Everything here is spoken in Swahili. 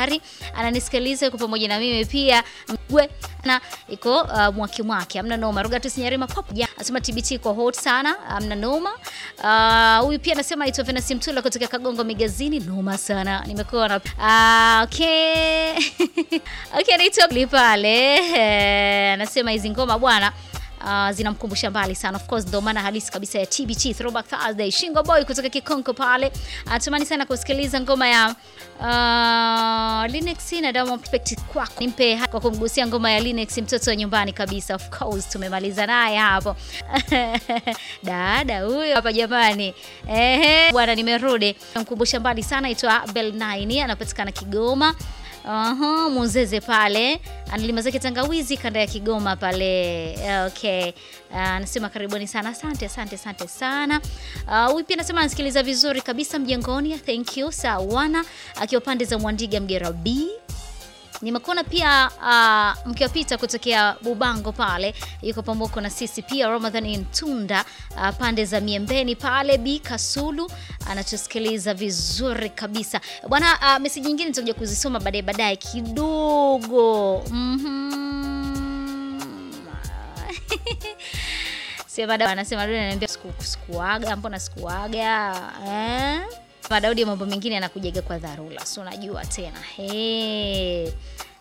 tayari ananisikiliza, yuko pamoja na mimi pia Mgwe na iko uh, mwaki mwaki, amna noma. Rogatus Nyarima pop ja anasema TBT iko hot sana, amna noma. Uh, huyu pia anasema anaitwa Venus Mtula kutoka Kagongo Migazini, noma sana. Nimekuwa na uh, okay okay, anaitwa pale eh, anasema hizi ngoma bwana Uh, zinamkumbusha mbali sana of course, ndo maana halisi kabisa ya TBT Throwback Thursday. Shingo Boy kutoka Kikonko pale anatamani sana kusikiliza ngoma ya uh, Linux na Diamond Perfect kwako, nimpe kwa kumgusia ngoma ya Linux, mtoto wa nyumbani kabisa. Of course tumemaliza naye hapo dada huyo hapa jamani, ehe bwana, nimerudi namkumbusha mbali sana, itwa Bell 9 anapatikana Kigoma. Aha, Munzeze pale analima zake tangawizi kanda ya Kigoma pale. Okay, anasema uh, karibuni sana, asante asante asante sana. Huyu uh, pia anasema anasikiliza vizuri kabisa mjengoni, thank you sawana, akiwa pande za Mwandiga Mgera B nimekuona pia uh, mkiwapita kutokea Bubango pale, yuko pamoja na sisi pia. Ramadhan Ntunda uh, pande za Miembeni pale Bi Kasulu anachosikiliza vizuri kabisa bwana. Uh, meseji nyingine nitakuja kuzisoma baadaye baadaye kidogo mm-hmm. sema anasema ananiambia sikuaga, mbona sikuaga eh? Daudi mambo mengine anakujaga kwa dharura, si unajua tena. Hey.